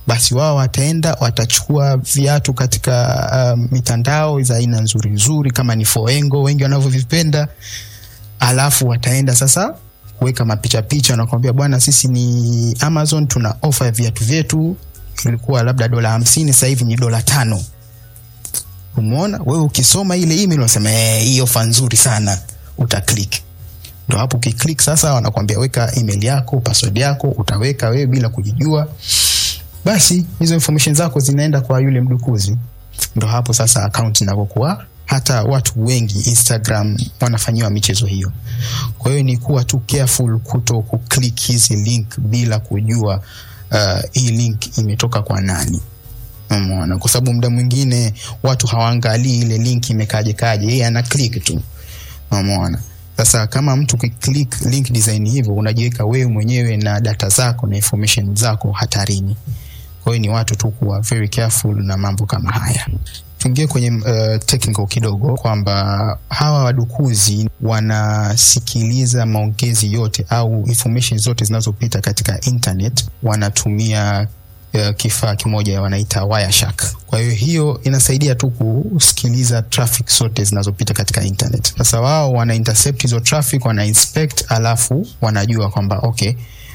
basi wao wataenda watachukua viatu katika uh, mitandao za aina nzuri nzuri kama ni foengo wengi wanavyovipenda alafu wataenda sasa kuweka mapicha picha nakwambia bwana sisi ni amazon tuna ofa ya viatu vyetu ilikuwa labda dola hamsini sasa hivi ni dola tano umeona wewe ukisoma ile email unasema "Eh, hii ofa nzuri sana utaklik ndo hapo ukiklik sasa wanakwambia weka email yako password yako utaweka wewe bila kujijua basi hizo information zako zinaenda kwa yule mdukuzi ndo hapo sasa akaunti inavyokuwa hata watu wengi instagram wanafanyiwa michezo hiyo kwa hiyo ni kuwa tu careful kuto kuklik hizi link bila kujua uh, hii link imetoka kwa nani umeona kwa sababu muda mwingine watu hawaangalii ile link imekaje kaje yeye ana click tu umeona sasa kama mtu ukiclick link design hivyo unajiweka wewe mwenyewe na data zako na information zako hatarini kwa hiyo ni watu tu kuwa very careful na mambo kama haya tuingie kwenye uh, technical kidogo kwamba hawa wadukuzi wanasikiliza maongezi yote au information zote zinazopita katika internet wanatumia uh, kifaa kimoja wanaita Wireshark. Kwa hiyo hiyo inasaidia tu kusikiliza traffic zote zinazopita katika internet. Sasa wao wana intercept hizo traffic, wana inspect, alafu wanajua kwamba okay,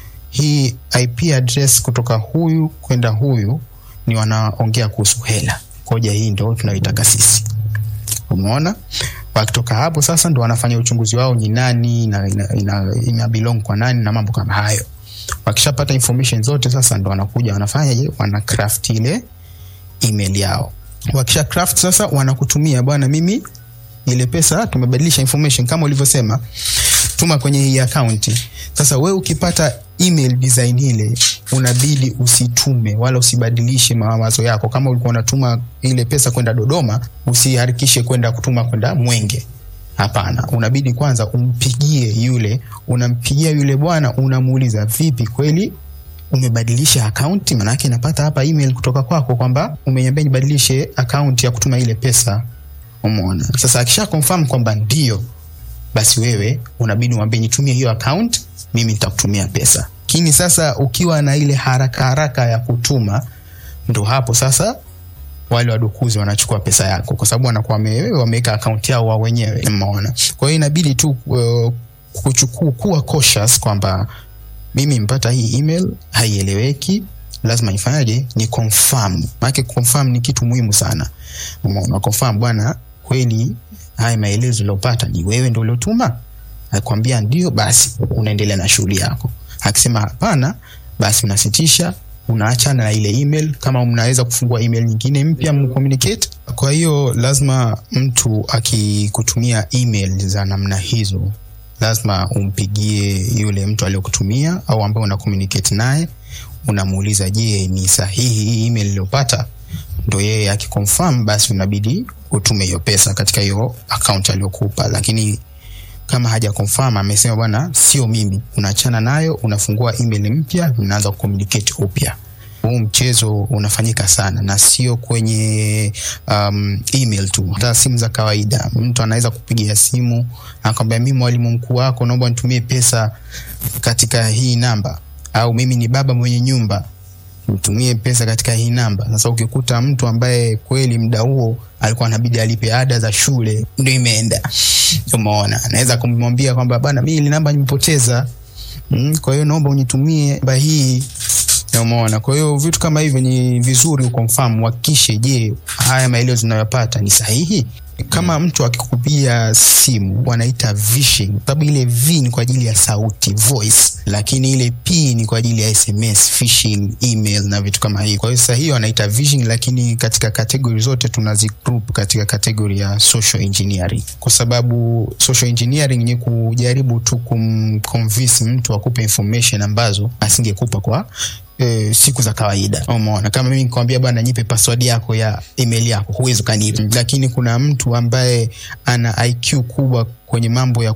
hii IP address kutoka huyu kwenda huyu ni wanaongea kuhusu hela. Koja hii ndo tunayoitaka sisi. Umeona? Wakitoka hapo sasa ndo wanafanya uchunguzi wao ni nani ina, ina, ina, ina belong kwa nani na mambo kama hayo wakishapata information zote sasa ndo wanakuja wanafanyaje wana craft ile email yao wakisha craft sasa wanakutumia bwana mimi ile pesa tumebadilisha information kama ulivyosema tuma kwenye hii akaunti sasa we ukipata email design ile unabidi usitume wala usibadilishe mawazo yako kama ulikuwa unatuma ile pesa kwenda dodoma usiharikishe kwenda kutuma kwenda mwenge Hapana, unabidi kwanza umpigie yule, unampigia yule bwana, unamuuliza vipi, kweli umebadilisha akaunti? Maanake napata hapa email kutoka kwako kwamba umeniambia nibadilishe akaunti ya kutuma ile pesa. Umeona? Sasa akisha confirm kwamba ndio, basi wewe unabidi umwambie nitumie hiyo account, mimi nitakutumia pesa. Lakini sasa ukiwa na ile haraka haraka ya kutuma, ndo hapo sasa wale wadukuzi wanachukua pesa yako kwa sababu wanakuwa wame- wameweka akaunti yao wao wenyewe umeona kwa hiyo inabidi tu uh, kuchukua kuwa cautious kwamba mimi mpata hii email haieleweki lazima nifanyaje ni confirm maanake confirm ni kitu muhimu sana umeona confirm bwana kweli haya maelezo uliopata ni wewe ndo uliotuma akwambia ndio basi unaendelea na shughuli yako akisema hapana basi unasitisha unaachana na ile email kama mnaweza kufungua email nyingine mpya mcommunicate kwa hiyo lazima mtu akikutumia email za namna hizo lazima umpigie yule mtu aliyokutumia au ambaye una communicate naye unamuuliza je ni sahihi hii email iliyopata ndo yeye akiconfirm basi unabidi utume hiyo pesa katika hiyo account aliyokupa lakini kama haja confirm amesema bwana sio mimi unaachana nayo unafungua email mpya unaanza kucommunicate upya huu mchezo unafanyika sana na sio kwenye um, email tu hata simu za kawaida mtu anaweza kupigia simu akwambia mimi mwalimu mkuu wako naomba nitumie pesa katika hii namba au mimi ni baba mwenye nyumba mtumie pesa katika hii namba. Sasa ukikuta mtu ambaye kweli muda huo alikuwa anabidi alipe ada za shule, ndio imeenda, umeona, anaweza kumwambia kwamba bana, mimi ile namba nimepoteza, mm, kwa hiyo naomba unitumie namba hii umeona. Kwa hiyo vitu kama hivyo ni vizuri ukonfirm, uhakikishe, je, haya maelezo unayopata ni sahihi. Kama mtu akikupigia simu wanaita vishing, sababu ile v ni kwa ajili ya sauti voice, lakini ile p ni kwa ajili ya SMS, phishing, email na vitu kama hivi. Kwa hiyo sasa hiyo wanaita vishing, lakini katika kategori zote tunazigroup katika kategori ya social engineering, kwa sababu social engineering ni kujaribu tu kumconvince mtu akupe information ambazo asingekupa kwa E, siku za kawaida umeona kama mimi nikwambia bwana nipe password yako ya email yako huwezi ukanipa lakini kuna mtu ambaye ana IQ kubwa kwenye mambo ya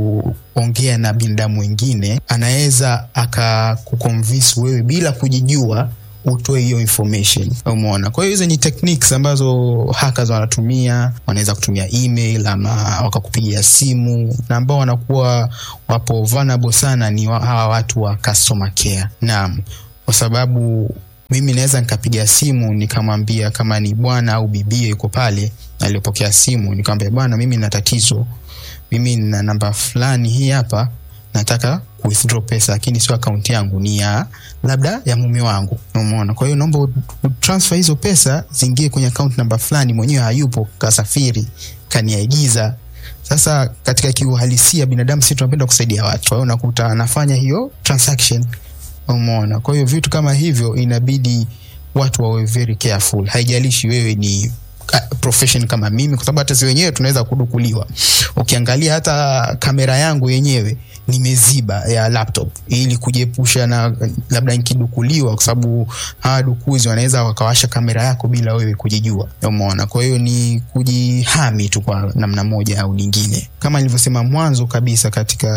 kuongea na binadamu wengine anaweza akakuconvince wewe bila kujijua utoe hiyo information umeona kwa hiyo hizo ni techniques ambazo hackers wanatumia wanaweza kutumia email ama wakakupigia simu na ambao wanakuwa wapo vulnerable sana ni wa- hawa watu wa customer care naam kwa sababu mimi naweza nikapiga simu nikamwambia kama ni bwana au bibie yuko pale aliyopokea simu nikamwambia bwana mimi na tatizo mimi na namba fulani hii hapa nataka withdraw pesa lakini sio akaunti yangu ni ya labda ya mume wangu umeona kwa hiyo naomba transfer hizo pesa ziingie kwenye akaunti namba fulani mwenyewe hayupo kasafiri kaniaigiza sasa katika kiuhalisia binadamu si tunapenda kusaidia watu kwa hiyo unakuta anafanya hiyo transaction umeona kwa hiyo vitu kama hivyo inabidi watu wawe very careful haijalishi wewe ni profession kama mimi kwa sababu hata si wenyewe tunaweza kudukuliwa ukiangalia hata kamera yangu yenyewe nimeziba ya laptop ili kujiepusha na labda nikidukuliwa kwa sababu hawa dukuzi wanaweza wakawasha kamera yako bila wewe kujijua umeona kwa hiyo ni kujihami tu kwa namna moja au nyingine kama nilivyosema mwanzo kabisa katika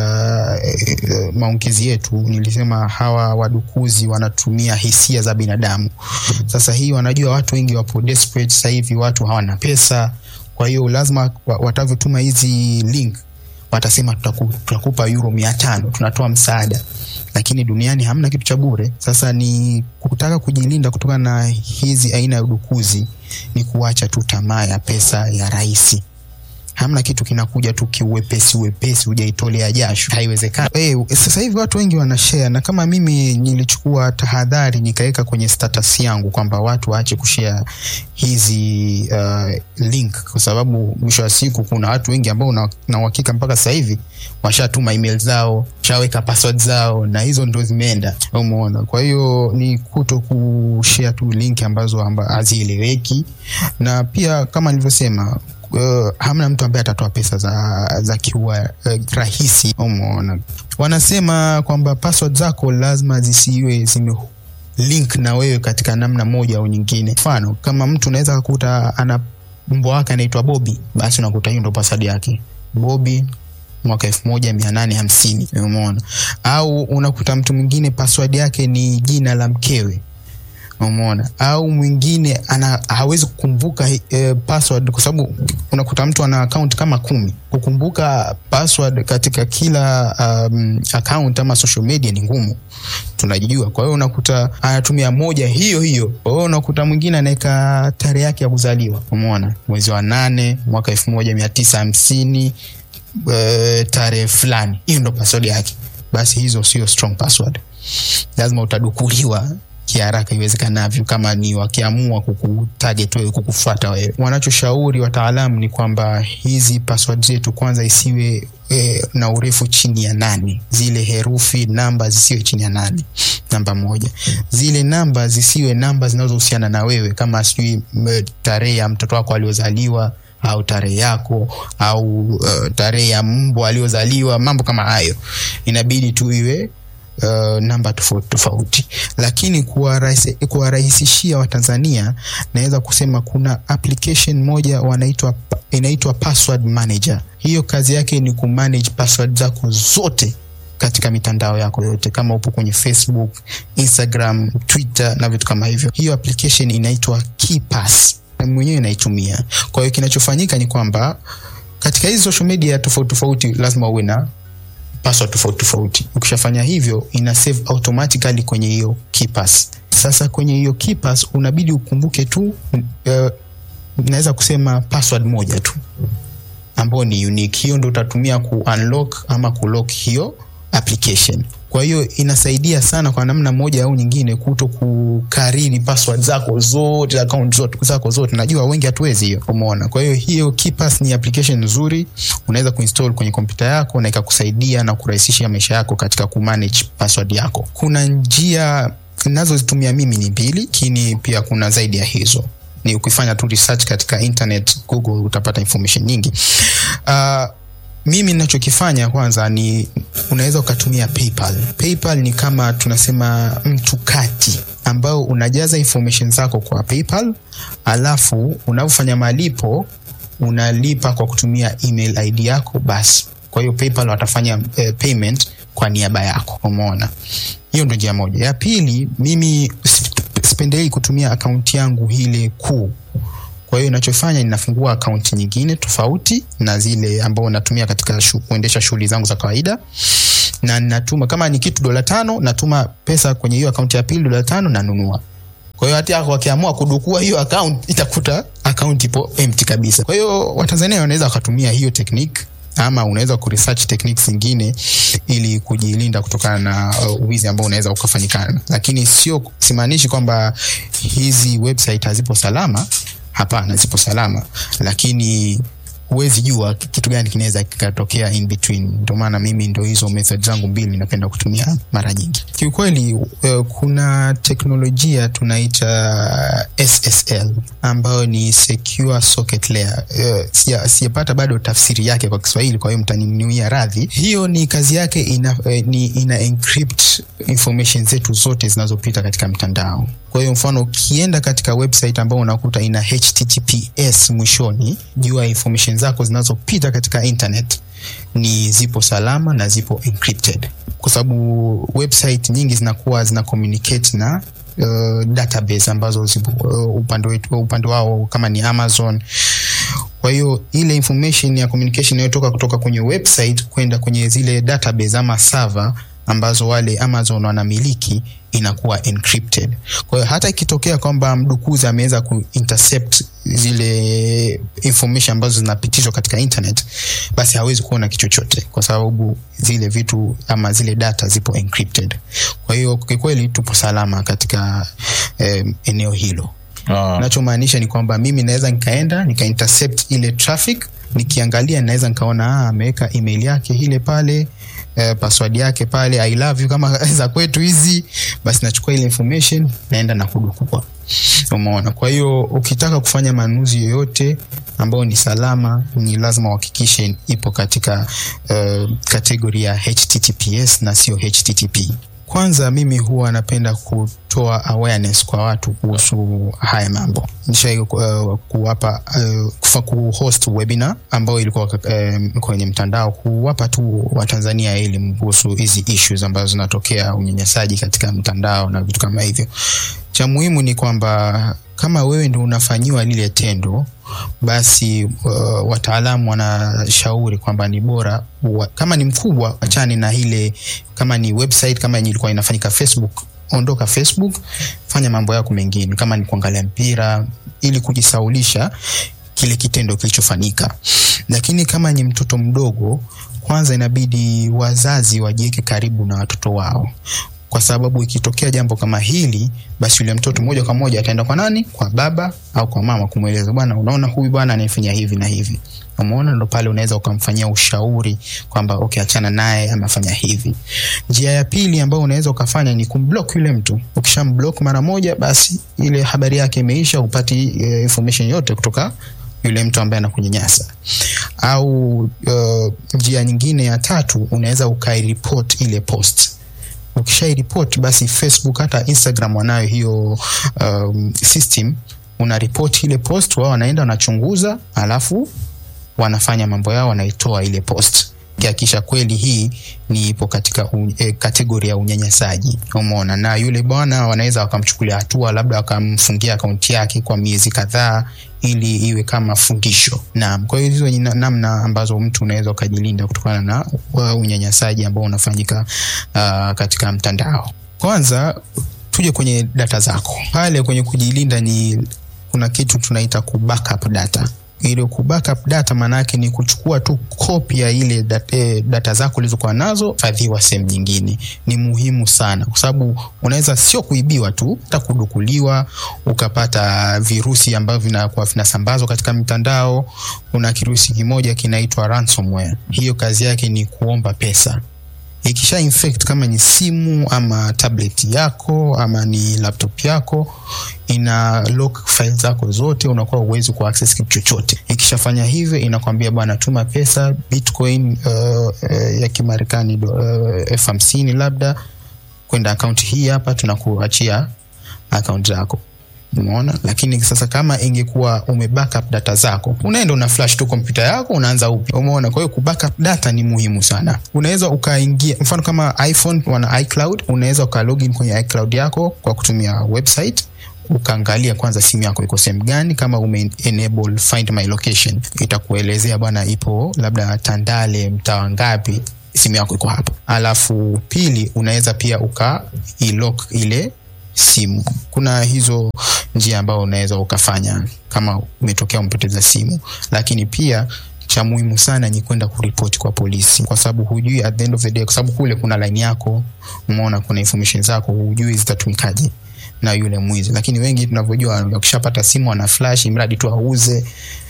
eh, maongezi yetu nilisema hawa wadukuzi wanatumia hisia za binadamu sasa hii wanajua watu wengi wapo desperate sasa hivi watu hawana pesa kwa hiyo lazima watavyotuma hizi link watasema tutaku, tutakupa euro mia tano tunatoa msaada lakini duniani hamna kitu cha bure sasa ni kutaka kujilinda kutokana na hizi aina ya udukuzi ni kuacha tu tamaa ya pesa ya rahisi hamna kitu kinakuja tu kiuwepesi uwepesi hujaitolea jasho haiwezekani hey, sasa hivi watu wengi wanashare na kama mimi nilichukua tahadhari nikaweka kwenye status yangu kwamba watu waache kushare hizi uh, link kwa sababu mwisho wa siku kuna watu wengi ambao na uhakika mpaka sasa hivi washatuma email zao shaweka password zao na hizo ndo zimeenda umeona kwa hiyo ni kuto kushare tu link ambazo hazieleweki na pia kama nilivyosema uh, hamna mtu ambaye atatoa pesa za, za kiua uh, rahisi umeona wanasema kwamba password zako lazima zisiwe zime link na wewe katika namna moja au nyingine mfano kama mtu unaweza kukuta ana mbwa wake anaitwa bobi basi unakuta hiyo ndo password yake bobi mwaka elfu moja mia nane hamsini umeona au unakuta mtu mwingine password yake ni jina la mkewe umeona au mwingine ana hawezi kukumbuka eh, password kwa sababu unakuta mtu ana account kama kumi kukumbuka password katika kila um, account ama social media ni ngumu tunajijua kwa hiyo unakuta anatumia moja hiyo hiyo kwa hiyo unakuta mwingine anaweka tarehe yake ya kuzaliwa umeona mwezi wa nane mwaka elfu moja mia tisa hamsini uh, tarehe fulani hiyo ndo password yake basi hizo sio strong password lazima utadukuliwa kiharaka iwezekanavyo kama ni wakiamua kukutarget wewe kukufuata wewe wanachoshauri wataalamu ni kwamba hizi password zetu kwanza isiwe e, na urefu chini ya nane zile herufi namba zisiwe chini ya nane namba moja zile namba zisiwe namba zinazohusiana na wewe kama sijui tarehe ya mtoto wako aliozaliwa au tarehe yako au uh, tarehe ya mbwa aliozaliwa mambo kama hayo inabidi tu iwe uh, namba tofauti tofauti lakini kuwarahisishia watanzania naweza kusema kuna application moja wanaitwa inaitwa password manager hiyo kazi yake ni kumanage password zako zote katika mitandao yako yote kama upo kwenye facebook instagram twitter na vitu kama hivyo hiyo application inaitwa keypass mwenyewe naitumia kwa hiyo kinachofanyika ni kwamba katika hizi social media tofauti tofauti lazima uwe na password tofauti tofauti ukishafanya hivyo ina save automatically kwenye hiyo keypass sasa kwenye hiyo keypass unabidi ukumbuke tu uh, naweza kusema password moja tu ambayo ni unique hiyo ndo utatumia ku unlock ama kulock hiyo application kwa hiyo inasaidia sana kwa namna moja au nyingine kuto kukariri password zako zote account zote zako zote najua wengi hatuwezi hiyo umeona kwa hiyo hiyo KeePass ni application nzuri unaweza kuinstall kwenye kompyuta yako na ikakusaidia na kurahisisha maisha yako katika kumanage password yako kuna njia nazozitumia mimi ni mbili lakini pia kuna zaidi ya hizo ni ukifanya tu research katika internet google utapata information nyingi uh, mimi ninachokifanya kwanza ni unaweza ukatumia paypal paypal ni kama tunasema mtu kati ambao unajaza information zako kwa paypal alafu unavyofanya malipo unalipa kwa kutumia email id yako basi kwa hiyo paypal watafanya eh, payment kwa niaba yako umeona hiyo ndo njia moja ya pili mimi sipendelei kutumia akaunti yangu ile kuu kwa hiyo inachofanya ninafungua akaunti nyingine tofauti na zile ambao natumia katika shu, kuendesha shughuli zangu za kawaida na natuma kama ni kitu dola tano natuma pesa kwenye hiyo akaunti ya pili dola tano nanunua kwa hiyo hata wakiamua kudukua hiyo account itakuta account ipo empty kabisa kwa hiyo watanzania wanaweza wakatumia hiyo technique ama unaweza kuresearch techniques zingine ili kujilinda kutokana na uh, uwizi ambao unaweza ukafanyikana lakini sio simaanishi kwamba hizi website hazipo salama hapana zipo salama lakini huwezi jua kitu gani kinaweza kikatokea in between ndio maana mimi ndo hizo method zangu mbili napenda kutumia mara nyingi kiukweli uh, kuna teknolojia tunaita ssl ambayo ni secure socket layer uh, sija- sijapata bado tafsiri yake kwa kiswahili kwa hiyo mtaninuia radhi hiyo ni kazi yake ina, eh, ni ina encrypt information zetu zote zinazopita katika mtandao kwa hiyo mfano ukienda katika website ambao unakuta ina https mwishoni jua information zako zinazopita katika internet ni zipo salama na zipo encrypted kwa sababu website nyingi zinakuwa zina communicate na uh, database ambazo zipo uh, upande wetu upande wao kama ni amazon kwa hiyo ile information ya communication inayotoka kutoka kwenye website kwenda kwenye zile database ama server ambazo wale amazon wanamiliki inakuwa encrypted kwa hiyo hata ikitokea kwamba mdukuzi ameweza kuintercept zile information ambazo zinapitishwa katika internet basi hawezi kuona kichochote kwa sababu zile vitu ama zile data zipo encrypted kwa hiyo kikweli tupo salama katika eh, eneo hilo Ah, nachomaanisha ni kwamba mimi naweza nikaenda nika intercept ile traffic nikiangalia naweza nikaona ah, ameweka email yake ile pale eh, password yake pale i love you kama za kwetu hizi basi nachukua ile information naenda na kudukua umeona kwa hiyo ukitaka kufanya manunuzi yoyote ambayo ni salama ni lazima uhakikishe ipo katika uh, kategori ya https na sio http kwanza mimi huwa napenda kutoa awareness kwa watu kuhusu haya mambo nishai uh, kuwapa uh, kufa kuhost webinar ambayo ilikuwa uh, kwenye mtandao kuwapa tu watanzania elimu kuhusu hizi issues ambazo zinatokea unyanyasaji katika mtandao na vitu kama hivyo cha muhimu ni kwamba kama wewe ndo unafanyiwa lile tendo basi uh, wataalamu wanashauri kwamba ni bora wa, kama ni mkubwa achane na ile kama ni website kama yenye ilikuwa inafanyika facebook ondoka facebook fanya mambo yako mengine kama ni kuangalia mpira ili kujisaulisha kile kitendo kilichofanyika lakini kama ni mtoto mdogo kwanza inabidi wazazi wajiweke karibu na watoto wao kwa sababu ikitokea jambo kama hili basi yule mtoto moja kwa moja ataenda kwa nani kwa baba au kwa mama kumweleza bwana unaona huyu bwana anayefanya hivi na hivi umeona ndo pale unaweza ukamfanyia ushauri kwamba okay achana naye amefanya hivi njia ya pili ambayo unaweza ukafanya ni kumblock yule mtu ukishamblock mara moja basi ile habari yake imeisha upati uh, information yote kutoka yule mtu ambaye anakunyanyasa au uh, njia nyingine ya tatu unaweza ukairipot ile post ukishairipot basi facebook hata instagram wanayo hiyo um, system una ripoti ile post wao wanaenda wanachunguza alafu wanafanya mambo yao wanaitoa ile post kiakisha kweli hii ni ipo katika un, e, kategori ya unyanyasaji umeona na yule bwana wanaweza wakamchukulia hatua labda wakamfungia akaunti yake kwa miezi kadhaa ili iwe kama fundisho naam kwa hiyo hizo ni na- namna ambazo mtu unaweza ukajilinda kutokana na uh, unyanyasaji ambao unafanyika uh, katika mtandao kwanza tuje kwenye data zako pale kwenye kujilinda ni kuna kitu tunaita ku backup data ile ku backup data maanaake ni kuchukua tu kopi ya ile data, eh, data zako ulizokuwa nazo fadhiwa sehemu nyingine ni muhimu sana kwa sababu unaweza sio kuibiwa tu hata kudukuliwa ukapata virusi ambavyo vinakuwa vinasambazwa katika mitandao kuna kirusi kimoja kinaitwa ransomware hiyo kazi yake ni kuomba pesa ikisha infect kama ni simu ama tablet yako ama ni laptop yako ina lock file zako zote unakuwa uwezi ku access kitu chochote ikishafanya hivyo inakwambia bwana tuma pesa bitcoin uh, uh, ya kimarekani do- uh, elfu hamsini labda kwenda akaunti hii hapa tunakuachia akaunti zako umeona lakini sasa kama ingekuwa ume backup data zako unaenda una flash tu kompyuta yako unaanza upya umeona kwa hiyo ku backup data ni muhimu sana unaweza ukaingia mfano kama iphone wana icloud unaweza uka login kwenye icloud yako kwa kutumia website ukaangalia kwanza simu yako iko sehemu gani kama ume enable find my location itakuelezea bwana ipo labda tandale mtaa ngapi simu yako iko hapo alafu pili unaweza pia uka ilock ile simu kuna hizo njia ambayo unaweza ukafanya kama umetokea umepoteza simu, lakini pia cha muhimu sana ni kwenda kuripoti kwa polisi, kwa sababu hujui at the end of the day, kwa sababu kule kuna line yako, umeona kuna information zako, hujui zitatumikaje na yule mwizi. Lakini wengi tunavyojua, wakishapata simu wana flash, mradi tu auze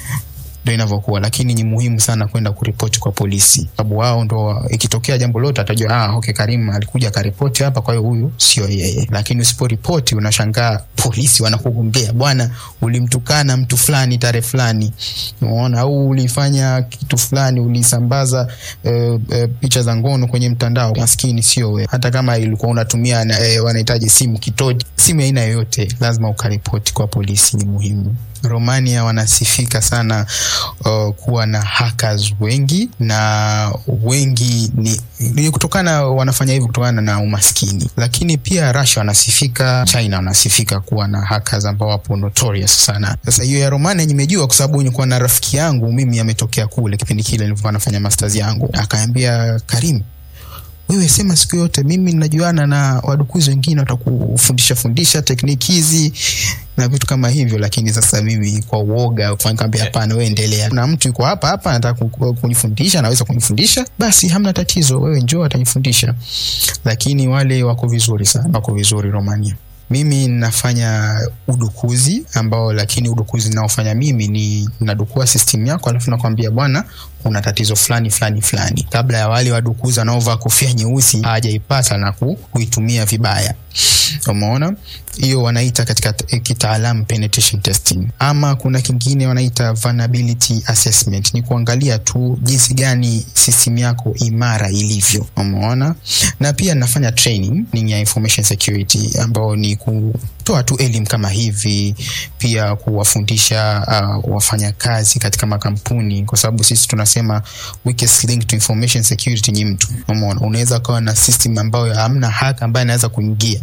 ndo inavyokuwa, lakini ni muhimu sana kwenda kuripoti kwa polisi, sababu wao ndo ikitokea jambo lote atajua, ah, okay, Karim alikuja akaripoti hapa, kwa hiyo huyu sio yeye. Lakini usiporipoti unashangaa polisi wanakugombea, bwana, ulimtukana mtu fulani tarehe fulani, unaona, au ulifanya kitu fulani, ulisambaza eh, eh, picha za ngono kwenye mtandao. Maskini sio wewe, hata kama ilikuwa unatumia eh, wanahitaji simu kitoji, simu ya aina yoyote, lazima ukaripoti kwa polisi, ni muhimu. Romania wanasifika sana uh, kuwa na hackers wengi na wengi ni, ni kutokana wanafanya hivyo kutokana na umaskini, lakini pia Russia wanasifika, China wanasifika kuwa na hackers ambao wapo notorious sana. Sasa hiyo ya Romania nimejua kwa sababu nilikuwa na rafiki yangu mimi ametokea kule kipindi kile nilikuwa nafanya masters yangu, akaambia Karim, wewe sema siku yote mimi ninajuana na wadukuzi wengine watakufundisha fundisha tekniki hizi na vitu kama hivyo, lakini sasa mimi kwa uoga kaambia hapana, wewe endelea. Kuna mtu yuko hapa hapa anataka kunifundisha, anaweza kunifundisha, basi hamna tatizo, wewe njoo, atanifundisha. Lakini wale wako vizuri sana, wako vizuri Romania. Mimi nafanya udukuzi ambao, lakini udukuzi naofanya mimi ni nadukua system yako, alafu nakwambia bwana, kuna tatizo fulani fulani fulani, kabla ya wale wadukuzi wanaovaa kofia nyeusi hawajaipata na ku, kuitumia vibaya. Umeona, hiyo wanaita katika kitaalamu penetration testing, ama kuna kingine wanaita vulnerability assessment. Ni kuangalia tu jinsi gani system yako imara ilivyo. Umeona, na pia nafanya training ya information security ambao ni kutoa tu elimu kama hivi, pia kuwafundisha uh, wafanyakazi katika makampuni, kwa sababu sisi tunasema weakest link to information security ni mtu. Umeona, unaweza ukawa na system ambayo hamna hacker ambaye anaweza kuingia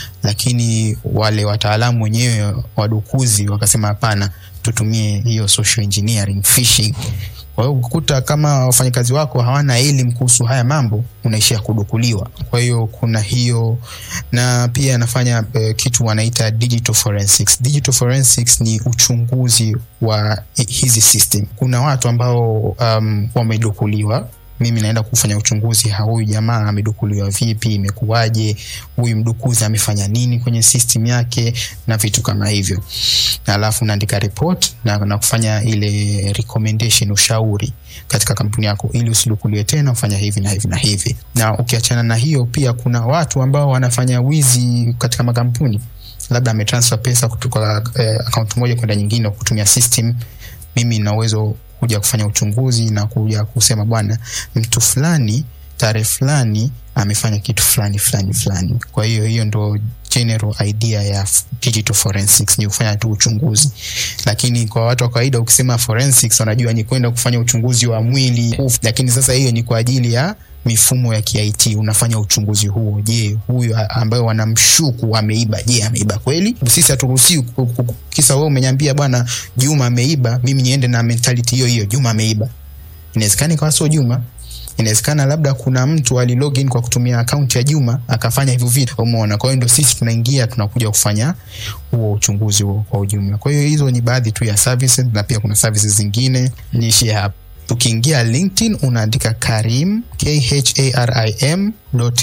lakini wale wataalamu wenyewe wadukuzi wakasema hapana, tutumie hiyo social engineering, phishing. Kwa hiyo ukuta kama wafanyakazi wako hawana elimu kuhusu haya mambo, unaishia kudukuliwa. Kwa hiyo kuna hiyo, na pia anafanya uh, kitu wanaita digital forensics. Digital forensics ni uchunguzi wa hizi system. Kuna watu ambao um, wamedukuliwa mimi naenda kufanya uchunguzi, huyu jamaa amedukuliwa vipi, imekuwaje, huyu mdukuzi amefanya nini kwenye system yake na vitu kama hivyo, alafu naandika report na, na kufanya ile recommendation, ushauri katika kampuni yako, ili usidukuliwe tena, ufanya hivi na hivi na hivi. Na ukiachana na hiyo, pia kuna watu ambao wanafanya wizi katika makampuni, labda ametransfer pesa kutoka eh, akaunti moja kwenda nyingine kutumia system. Mimi nina uwezo kuja kufanya uchunguzi na kuja kusema bwana, mtu fulani tarehe fulani amefanya kitu fulani fulani fulani. Kwa hiyo hiyo ndo general idea ya digital forensics, ni kufanya tu uchunguzi. Lakini kwa watu wa kawaida ukisema forensics wanajua ni kwenda kufanya uchunguzi wa mwili, lakini sasa hiyo ni kwa ajili ya mifumo ya KIT unafanya uchunguzi huo. Je, huyu ambaye wanamshuku ameiba, je, ameiba kweli? Sisi haturuhusiwi kisa wewe umeniambia bwana Juma ameiba, mimi niende na mentality hiyo hiyo, Juma ameiba. Inawezekana ikawa sio Juma, inawezekana labda kuna mtu alilogin kwa kutumia akaunti ya Juma akafanya hivyo vitu, umeona. Kwa hiyo ndio sisi tunaingia tunakuja kufanya huo uchunguzi huo kwa ujumla. Kwa hiyo hizo ni baadhi tu ya services, na pia kuna services zingine. Niishie hapa. Ukiingia LinkedIn unaandika Karim K-H-A-R-I-M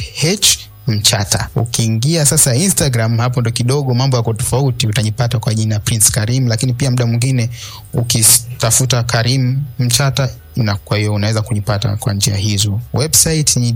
H Mchata. Ukiingia sasa Instagram, hapo ndo kidogo mambo yako tofauti, utanipata kwa jina Prince Karim, lakini pia muda mwingine ukitafuta Karim Mchata na kwa hiyo unaweza kunipata kwa njia hizo. Website ni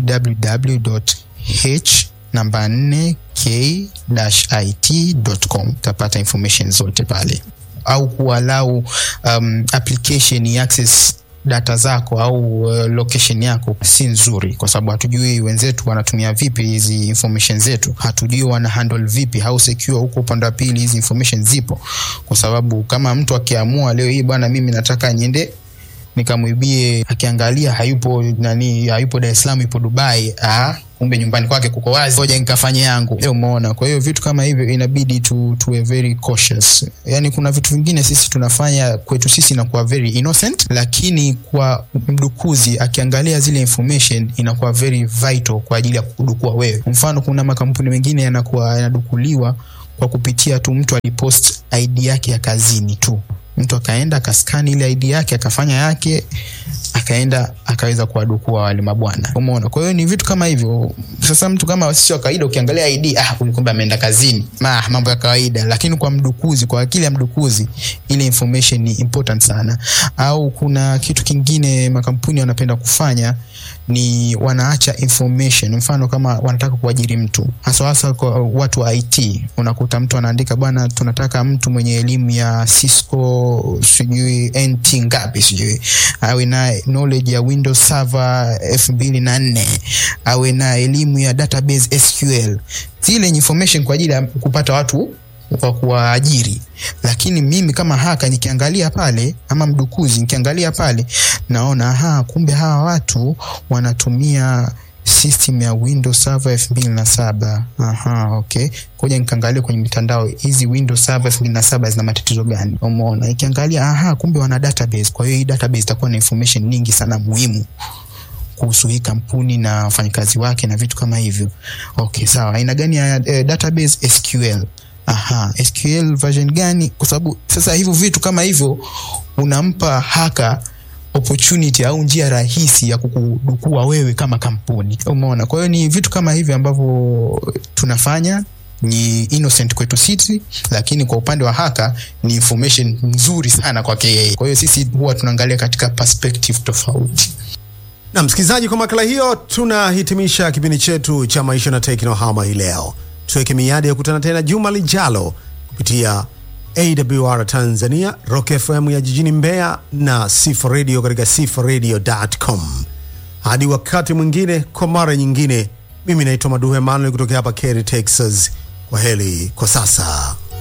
www.h namba 4 k-it.com, utapata information zote pale au kualau um, application ya access data zako au uh, location yako si nzuri, kwa sababu hatujui wenzetu wanatumia vipi hizi information zetu, hatujui wana handle vipi, how secure huko upande wa pili hizi information zipo, kwa sababu kama mtu akiamua leo hii bwana, mimi nataka niende nikamwibie, akiangalia hayupo nani, hayupo Dar es Salaam, yupo Dubai, ah kumbe nyumbani kwake kuko wazi, ngoja nikafanye yangu. Leo umeona. Kwa hiyo vitu kama hivyo inabidi tu tuwe very cautious. Yani kuna vitu vingine sisi tunafanya kwetu sisi inakuwa very innocent, lakini kwa mdukuzi akiangalia zile information inakuwa very vital kwa ajili ya kudukua wewe. Mfano, kuna makampuni mengine yanakuwa yanadukuliwa kwa kupitia tu mtu alipost ID yake ya kazini tu, mtu akaenda akaskani ile ID yake akafanya yake akaenda akaweza kuwadukua wale mabwana, umeona. Kwa hiyo ni vitu kama hivyo. Sasa mtu kama sisi wa kawaida, ukiangalia ID, ah, huyu kumbe ameenda kazini, ma mambo ya kawaida, lakini kwa mdukuzi, kwa akili ya mdukuzi, ile information ni important sana. Au kuna kitu kingine makampuni wanapenda kufanya ni wanaacha information, mfano kama wanataka kuajiri mtu, hasa hasa kwa watu wa IT, unakuta mtu anaandika bwana, tunataka mtu mwenye elimu ya Cisco sijui NT ngapi sijui, awe na knowledge ya Windows Server elfu mbili na nne awe na elimu ya database SQL, zile information kwa ajili ya kupata watu kwa kuwaajiri. Lakini mimi kama haka nikiangalia pale, ama mdukuzi nikiangalia pale, naona aha, kumbe hawa watu wanatumia system ya Windows Server elfu mbili na saba. Aha, okay, koja nikaangalia kwenye mitandao hizi Windows Server elfu mbili na saba zina matatizo gani? Umeona, ikiangalia aha, kumbe wana database. Kwa hiyo hii database itakuwa na information nyingi sana muhimu kuhusu hii kampuni na wafanyakazi wake na vitu kama hivyo. Okay, sawa. Aina gani ya eh, database? SQL. Aha, SQL version gani? Kwa sababu sasa hivyo vitu kama hivyo unampa haka opportunity au njia rahisi ya kukudukua wewe kama kampuni. Umeona? Kwa hiyo ni vitu kama hivi ambavyo tunafanya ni innocent kwetu sisi, lakini kwa upande wa haka ni information nzuri sana kwake yeye. Kwa hiyo sisi huwa tunaangalia katika perspective tofauti. Na msikilizaji, kwa makala hiyo tunahitimisha kipindi chetu cha maisha na teknohama hii leo. Tuweke miadi ya kukutana tena juma lijalo kupitia AWR Tanzania, Rock FM ya jijini Mbeya na Sifa Radio katika sifaradio.com. Hadi wakati mwingine, kwa mara nyingine, mimi naitwa Maduhe Manuel kutoka hapa Cary, Texas. Kwa heri kwa sasa.